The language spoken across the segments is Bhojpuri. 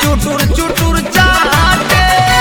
चुटुर चुटुर चाटे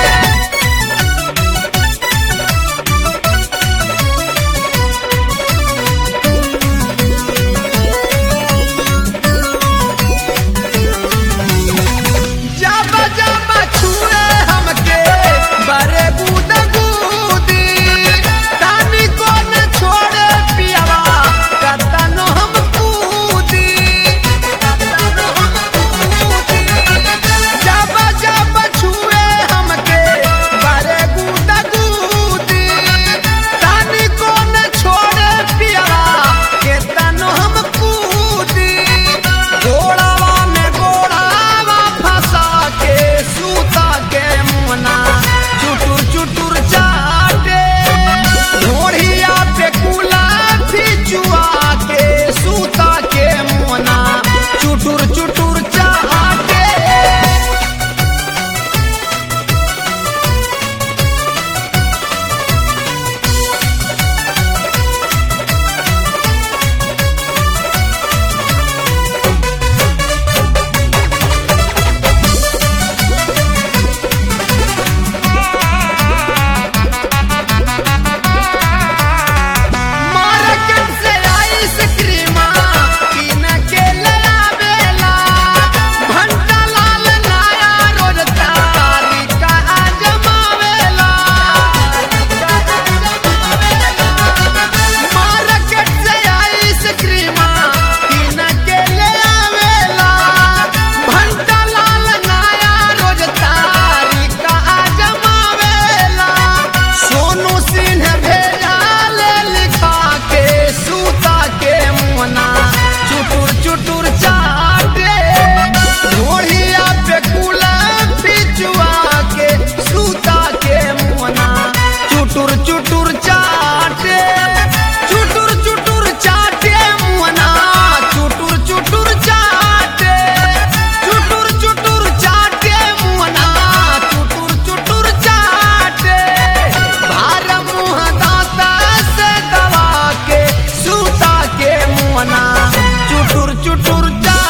जब जब छुए हमके बरे बूद बूदी तानी को न छोड़े पियावा कतनो हम कूदी कतनो हम कूदी जब जब छुए हमके बरे बूद बूदी तानी को न छोड़े पियावा केतनो हम कूदी गोड़ावा में गोड़ावा फंसा के सूता के मुना चुटुर चुटुर चाटे ढोढ़िया पे कुला फिचुआ के सूता के मुना चुटुर चुटुर चाटे मार्केट से आइसक्रीम किन के लावेला भंटा लाल नया रोज तारी का जमावेला मार्केट से आइसक्रीम किन के लावेला भंटा लाल नया रोज तारी का जमावेला सोनू सिंह भेजा ले लिखा के सूता के मुना चुटुर चुटुर चाटे ढोढ़िया पे कुला फिचुआ के सूता के मुना चुटुर चुटुर चाटे चुटुर चुटुर चाटे मुना चुटुर चुटुर चाटे चुटुर चुटुर चाटे मुना चुटुर चुटुर चाटे भार मुँह दांता से दबा के सूता के मुना चुटुर चुटुर चाटे